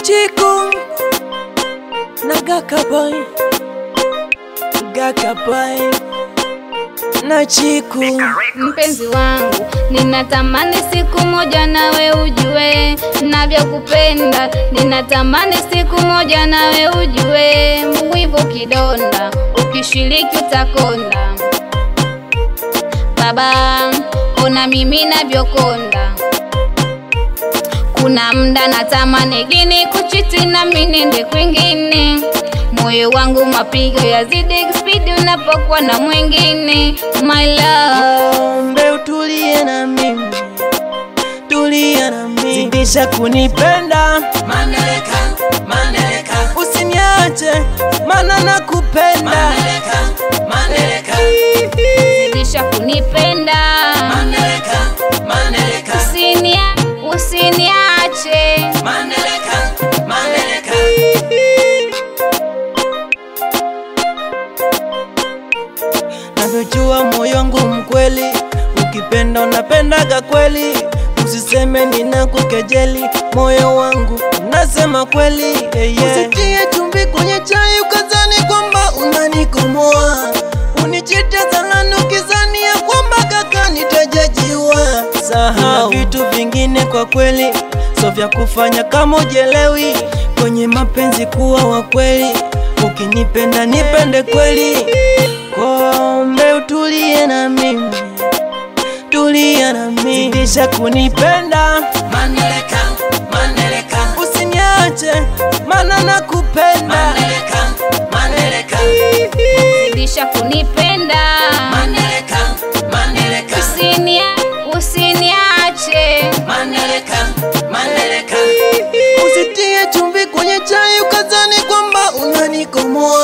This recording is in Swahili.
Chiku na Gakaboy, Gakaboy na Chiku. Mpenzi wangu, ninatamani siku moja nawe ujue navyokupenda. Ninatamani siku moja nawe ujue mwivu kidonda, ukishiriki utakonda. Baba, ona mimi navyokonda. Kuna mda natamani gini kuchiti na minende kwingine, moyo wangu mapigo yazidi spidi unapokuwa na mwingine. My love Ombe utulie na mimi, tulia na mimi, zidisha kunipenda, Maneleka, maneleka, usiniache maana nakupenda. maneleka, maneleka, zidisha kunipenda, maneleka, maneleka, usinia usiniache. maneleka, maneleka. Navyojua moyo wangu mkweli, ukipenda unapendaga kweli, usiseme ninakukejeli, moyo wangu unasema kweli yeah, yeah. Usitie chumvi kwenye chai ukazani kwamba unanikomoa, unichite salani ukizani ya kwamba kaka nitajajiwa. Sahau vitu vingine kwa kweli, so vya kufanya kama ujelewi, kwenye mapenzi kuwa wa kweli, ukinipenda nipende kweli Kombe utulie na mimi, tulia na mimi, zidisha kunipenda, Maneleka, maneleka, usiniache maana nakupenda. maneleka, maneleka, Zidisha kunipenda, maneleka, maneleka, usinia usiniache. maneleka, maneleka. Usitie chumvi kwenye chai ukazani kwamba unanikomoa,